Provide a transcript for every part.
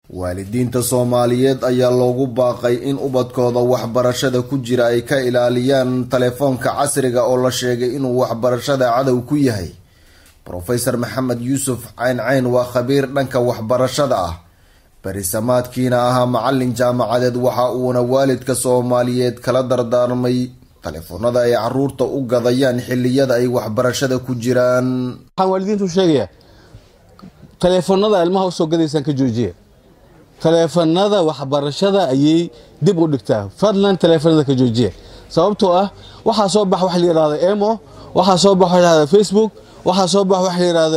waalidiinta soomaaliyeed ayaa loogu baaqay in ubadkooda waxbarashada ku jira ay ka ilaaliyaan telefoonka casriga oo la sheegay inuu waxbarashada cadow ku yahay rofeor maxamed yuusuf cayn cayn waa khabiir dhanka waxbarashada ah berisamaadkiina ahaa macalin jaamacadeed waxa uuna waalidka soomaaliyeed kala dardaarmay telefoonada ay caruurta u gadayaan xiliyada ay waxbarashada ku jiraan waxaan waalidiintu sheegayaa taleefanada ilmaha usoo gadaysaan ka joojiya taleefanada waxbarashada ayay dib u dhigtaa fadlan taleefanada ka joojiya sababtoo ah waxaa soo bax waxa la yidhahda emo waxaa soo bax waxa la yidhahda facebook waxaa soo bax waxa la yidhahda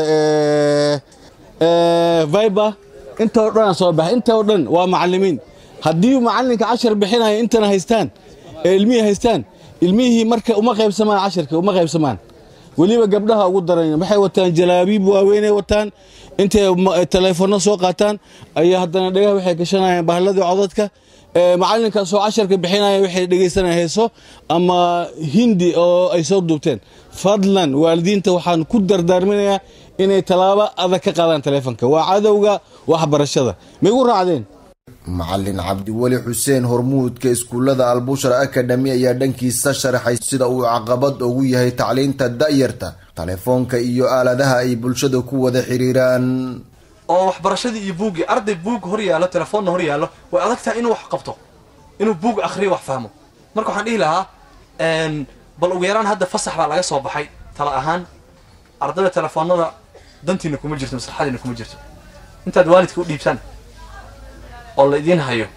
viber inta o dhan soo baxa inta o dhan waa macalimiin haddii macalinka cashar bixinaya intana haystaan ee ilmihii haystaan ilmihii marka uma qaybsamaan casharka uma qaybsamaan weliba gabdhaha ugu daran waxay wataan jalaabiib waaweynay wataan intay taleefono soo qaataan ayaa haddana dhagaha waxay gashanayaan bahladii codadka macalinkaasoo casharka bixinaya waxay dhegaysanayaan heeso ama hindi oo ay soo duubteen fadlan waalidiinta waxaan ku dardaarminayaa inay tallaabo adag ka qaadaan taleefonka waa cadowga waxbarashada ma igu raacdeen macalin cabdiweli xuseen hormuudka iskuullada albushra academy ayaa dhankiisa sharaxay sida uu caqabad ugu yahay tacliinta da'yarta telefoonka iyo aaladaha ay bulshada ku wada xiriiraan oo waxbarashadii iyo buuggii arday buug hor yaallo telefoonna hor yaallo way adag tahay inuu wax qabto inuu buug akhriyo wax fahmo marka waxaan dhihi lahaa bal ugu yaraan hadda fasax baa laga soo baxay tala ahaan ardayda telefoonada dantiina kuma jirto maslaxadiina kuma jirto intaad waalidka u dhiibtaan oo la idiin hayo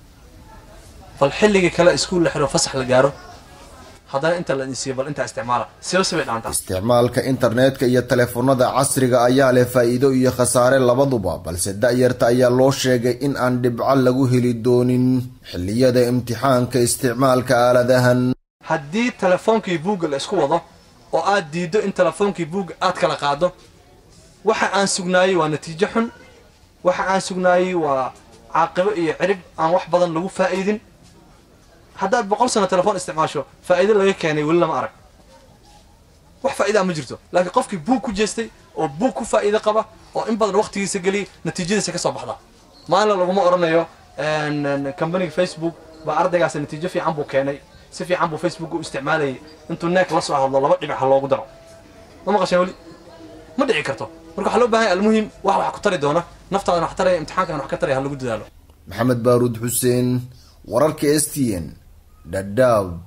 bal xilligii kale iskuul la xiro fasax la gaaro haddana inta la idin siiyo bal intaa isticmaala siba sibay dhaantaa isticmaalka internetka iyo telefoonada casriga ayaa leh faa-iido iyo khasaare labaduba balse da-yarta ayaa loo sheegay in aan dhibco lagu heli doonin xilliyada imtixaanka isticmaalka aaladahan haddii telefoonkii buugga la isku wado oo aad diiddo in telefoonkii buugga aad kala qaado waxa aan sugnaayey waa natiijo xun waxa aan sugnaayey waa caaqibo iyo cirib aan wax badan lagu faa'iidin haddaad boqol sano telefoon isticmaasho faa'iido laga keenay weli lama arag wax faa'idaa ma jirto laakiin qofkii buug ku jeestay oo buug ku faa'iido qaba oo in badan waqtigiisa geliyay natiijadiisa ka soo baxda maalin laguma odhanayo companiga facebook baa ardaygaas natiijo fiican buu keenay si fiican buu facebook u isticmaalayay intuu neek la soo hadlo laba dhibic ha loogu daro ma maqasheen weli ma dhici karto marka waxaa loo bahan yahay almuhim wax wax ku tari doona naftaadana wax taraya imtixaankan wax ka taraya ha lagu dadaalo maxamed baaruud xuseen wararka s t n dhadhaab